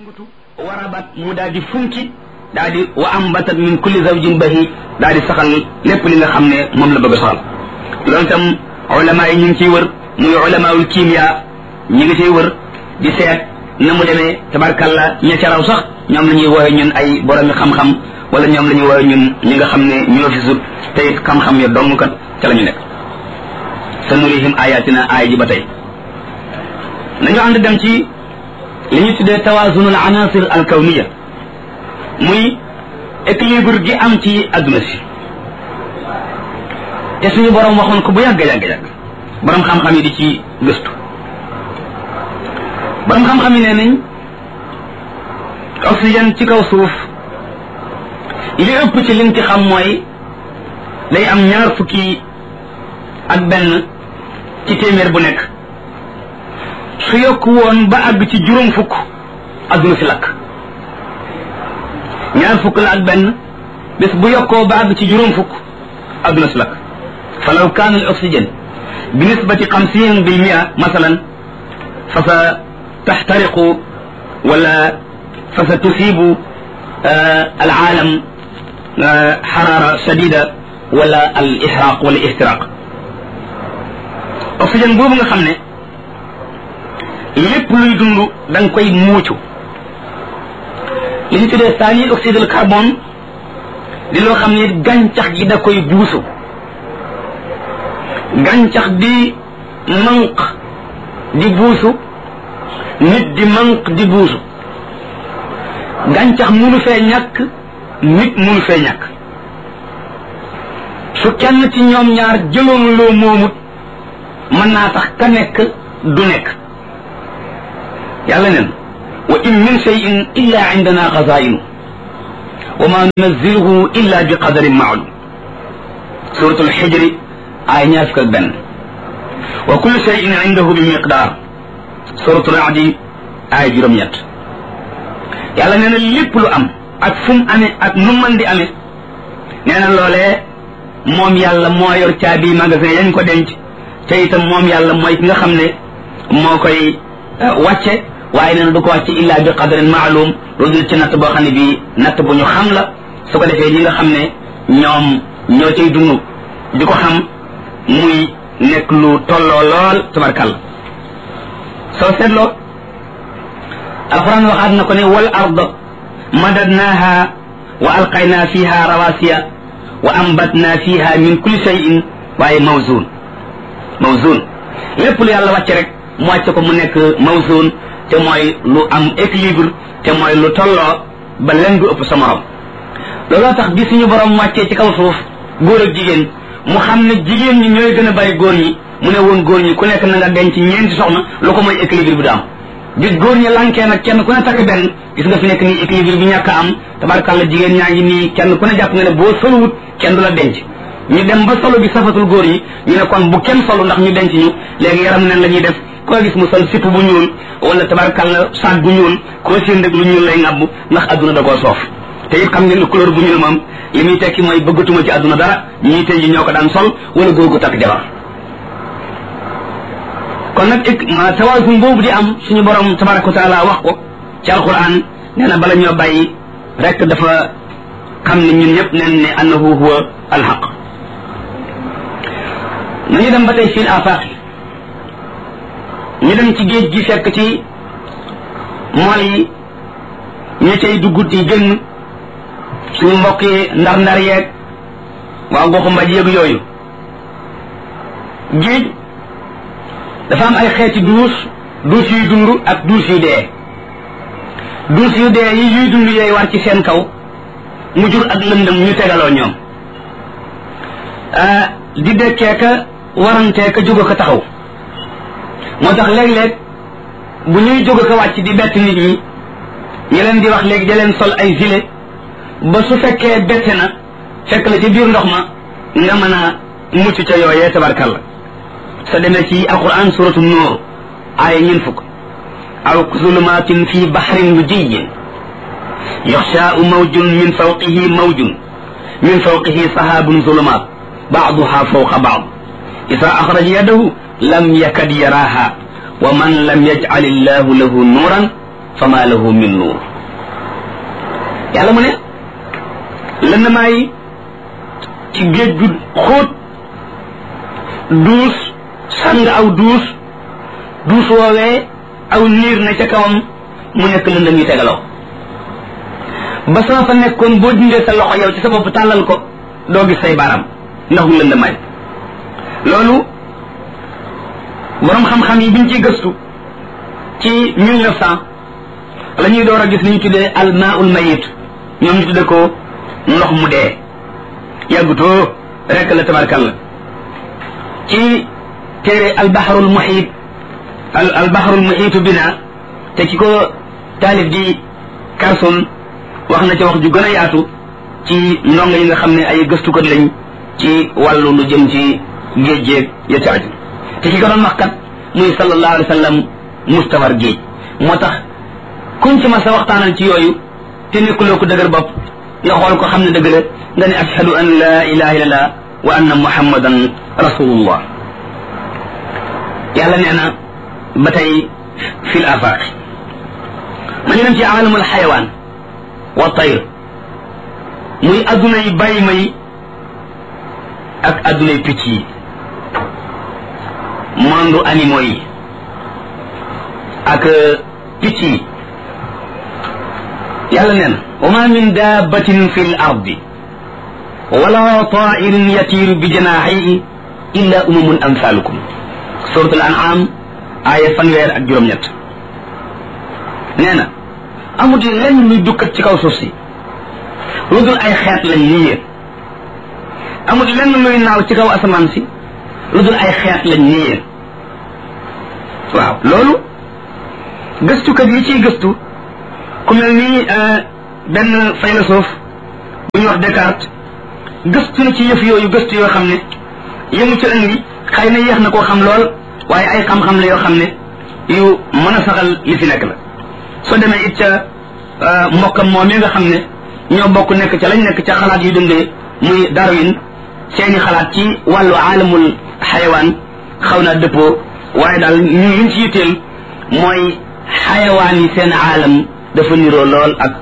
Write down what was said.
ngutu warabat mu daal di funki daal di wa ambatat min kulli zawjin bahi daal di saxal lépp li nga xam ne moom la bëgg a saxal loolu itam ulama yi ñu ngi ciy wër muy ulamaul kimia ñi ngi ciy wër di seet na mu demee tabarkalla ña ca raw sax ñoom la ñuy woowe ñun ay boromi xam-xam wala ñoom la ñuy woowe ñun ñi nga xam ne ñoo fi sut te it xam-xam ya dong kat ca la ñu nekk sa nurihim ayatina aaya ji ba tey nañu ànd dem ci li ñu tuddee tawaazunul anasir al kawniya muy équilibre gi am ci adduna si te suñu borom waxoon ko bu yàgg yàgg yàgg borom xam-xam yi di ci gëstu borom xam-xam yi nee nañ oxygène ci kaw suuf li ëpp ci liñ ci xam mooy day am ñaar fukki ak benn ci téeméer bu nekk su yokk woon ba àgg ci juróom fukk adduna si lakk ñaar fukk la ak benn bés bu yokkoo ba àgg ci juróom fukk adduna si lakk fa law kaana al oxygène bi nisbati xamsin bil mia masalan fa sa taxtariqu wala fa sa tusibu al aalam xaraara shadida wala al ixraq wala ixtiraq oxygène boobu nga xam ne lépp luy dund da nga koy muucu li ñu tuddee saani oxyde de carbone di loo xam ne gàncax gi da koy buusu gàncax di manq di buusu nit di manq di buusu gàncax munu fee ñàkk nit munu fee ñàkk su kenn ci ñoom ñaar jëloon loo moomut mën naa tax ka nekk du nekk yàlla neen wa in min cheyin illa indana xazainu wa ma nunaziluhu illa bi qadarin maalum suratul xijri ay ñaar fukk ak benn wa kullu cheyin indahu bi miqdaar suratul adi ay juróom-ñett yàlla nee na lépp lu am ak fu mu amee ak nu mën di amee nee na loolee moom yàlla moo yor caabi magasin yañ ko denc te itam moom yàlla mooy ki nga xam ne moo koy wàcce waaye nee na du ko wàcce illa bi qadarin maalum lu dul ci natt boo xam ne bii natt bu ñu xam la su ko defee ñi nga xam ne ñoom ñoo cay dund di ko xam muy nekk lu tolloo lool tabarkàlla soo seetloo alquran waxaat na ko ne wal ard madadnaha wa alqayna fiha rawasiya wa ambatna fiha min kulli shay'in waaye mawzun mawzun lépp lu yàlla wàcce rek mu wàcce ko mu nekk mawzun te mooy lu am équilibre te mooy lu tolloo ba leen du ëpp sa morom looloo tax bi suñu borom wàccee ci kaw suuf góor ak jigéen mu xam ne jigéen ñi ñooy gën a bari góor ñi mu ne woon góor ñi ku nekk na nga denc ñeenti soxna lu ko mooy équilibre bi du am bis góor ñi lankee nag kenn ku ne takk benn gis nga fi nekk nii équilibre bi ñàkk a am tabarkàlla jigéen ñaa ngi nii kenn ku ne jàpp nga ne boo solowut kenn du la denc ñu dem ba solo bi safatul góor yi ñu ne kon bu kenn solo ndax ñu denc ñu léegi yaram neen la ñuy def koo gis mu sol sipp bu ñuul wala tabarkàlla saag bu ñuul koo seen rek lu ñuul lay ŋàbb ndax adduna da koo soof te it xam ngeen ne couleur bu ñuul moom li muy tekki mooy bëggatuma ci adduna dara ñii tey ji ñoo ko daan sol wala góor gu takk jabar kon nag tawaasum boobu di am suñu borom tabaraka wa taala wax ko ci alquran nee na bala ñoo bàyyi rek dafa xam ne ñun ñëpp neen ne annahu huwa alxaq nañu dem ba tey fil afaq ñu dem ci géej gi fekk ci mool yi ña cay dugg di génn suñu mbokk yi ndar-ndar yeeg waa goxu mbaj yeeg yooyu géej dafa am ay xeeti duus duus yuy dund ak duus yu dee duus yu dee yi yuy dund yooyu war ci seen kaw mu jur ak lëndëm ñu tegaloo ñoom di dekkee ka warantee ka jóg ko taxaw moo tax léeg-léeg bu ñuy jóg ko wàcc di bett nit ñi ñi leen di wax léegi da leen sol ay gilet ba su fekkee bette na fekk la ci biir ndox ma nga mën a mucc ca yooyee tabarkalla sa demee ci alquran suratu nuur aaya ñeen fukk aw zulumatin fi baxrin lujiyyin yaxshaau mawjun min fawqihi mawjun min fawqihi sahaabun zulumaat baaduha fawqa baad isa axraja yadahu lam yakad yaraaha wa man lam yajcal illahu lahu nuuran fama lahu min nuur yàlla mu ne lëndëmaa yi ci géej gu xóot duus sàng aw duus duus woowee aw niir na ca kawam mu nekk lëndëm yi tegaloo ba sama fa nekkoon boo dindee sa loxo yow ci sa bopp tàllal ko doo gis say baaraam ndax mu lëndëmaay loolu borom xam-xam yi biñ ciy gëstu ci mille neuf cent la ñuy door a gis ni ñu tuddee al maaul mayit ñoom ñu tuddee ko ndox mu dee yàggutoo rek la tabarkalla ci téere al baharul muhit al al baharul muhitu bina te ki ko taalif di Carson wax na ca wax ju gën a yaatu ci ndongo yi nga xam ne ay gëstukat lañ ci wàllu lu jëm ci géej géej ya ca aju te ki ko doon wax kat muy sallallahu alayhi wa sallam mustawar géej moo tax kuñ ci ma sa waxtaanal ci yooyu te nekkuloo ko dëgër bopp nga xool ko xam ne dëgg la nga ne ashhadu an la ilaha illallah wa anna muhammadan rasulullah yàlla nee na ba tey fil afaq ma ñu dem ci alamul xayawaan wa tayr muy addunay bàyyi may ak addunay picc yi monde animaux yi ak picc yi yàlla nee na wa ma min dabbatin fi l ardi wala tairin yatiiru bi janaaxihi illa umamun amsalukum suratul an'am aaya fanweer ak juróom-ñett nee na amut lenn luy dukkat ci kaw suuf si lu dul ay xeet lañ ni yéen amut lenn luy naaw ci kaw asamaan si lu dul ay xeet lañ ni yéen waaw loolu gëstukat yi ciy gëstu ku mel ni benn philosophe bu ñuy wax Descartes gëstu na ci yëf yooyu gëstu yoo xam ne yëmu ci indi xëy na yéex na koo xam lool waaye ay xam-xam la yoo xam ne yu mën a saxal li fi nekk la soo demee it ca mbokkam moom mi nga xam ne ñoo bokk nekk ca lañ nekk ca xalaat yu dundee muy Darwin seeni xalaat ci wàllu aalamul xayawaan xaw naa dëppoo waaye daal ñu liñ ci yitteel mooy xayawaan yi seen aalam dafa niroo lool ak